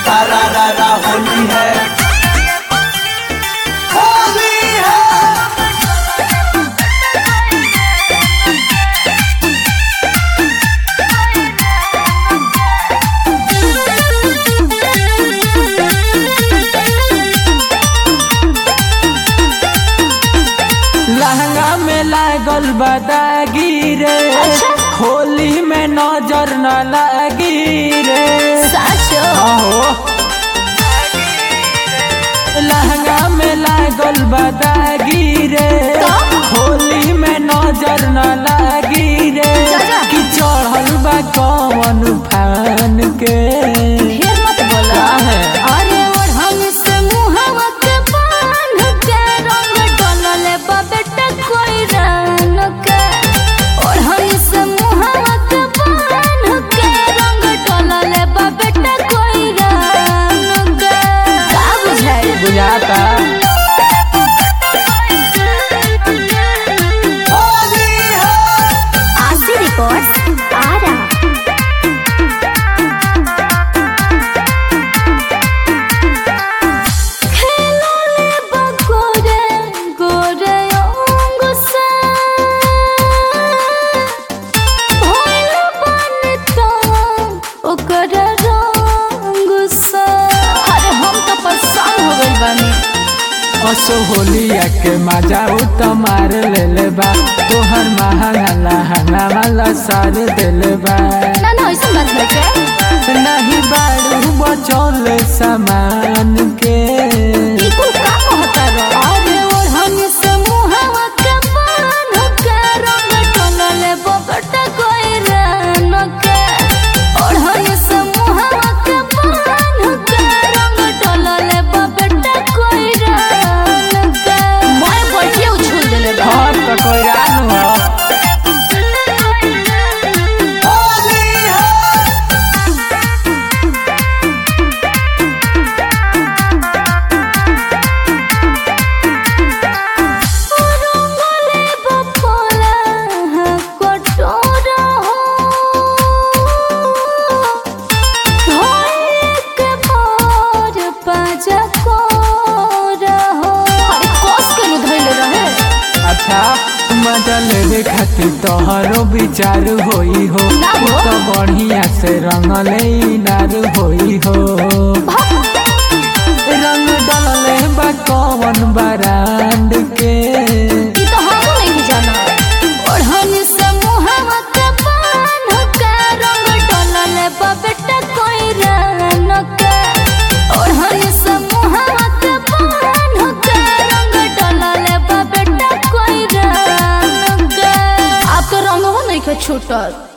सारा रारा होली है होली है लहंगा में लागल बदागी रे अच्छा। होली में नजर न लगी रे साचो आहो लहंगा में लागल बदागी रे तो? होली में नजर न लगी रे जा, जा। कि चढ़ल बा कौन फान के ढेर मत बोला काहे? अरे ओढ़न से मुहवा के बांध के रंग डलले बा बेटा कोई रंग के ओढ़न से मुहवा के बांध के रंग डलले बा बेटा कोई रंग के का बुझाई बुझाता होली है आशी रिकॉर्ड्स आ रहा खेलोले बगोरे गोरे अंग से भइल बनता ओकर रंग से अरे हम तो परेशान हो गइल बानी असो होलिया के मजा उ त मार लेले बा तोहर महंगा लहंगा वाला सार देले बा ना ना ऐसा बात है क्या नहीं बाड़ू बचौल सामान के ई कुल का कहता रो अरे ओढ़न से मुहवा के बांध के रंग टलले बबटा कोई रन के ओढ़न से मुहवा के बांध के रंग टलले बबटा कोई रन के मैं बैठिए उछल देले बा घर त कोई रान हो होली है रंगले बफला कटोरा हो धोए के भोर पाजा को रहो अरे कोस के नु धइले रहे अच्छा मजा लेवे खातिर तोहरो विचार होई हो ना हो। तू तो बढ़िया से रंगले नार होई हो रंग डलले बा कौन बरांड के ई तो हमहू नहीं जाना ओढ़न से मुहवा के बांध के रंग डलले बबेटा कोई रन के ओढ़न से मुहवा के बांध के रंग डलले बबेटा कोई रन के आप तो रंगवा नहीं के छूटल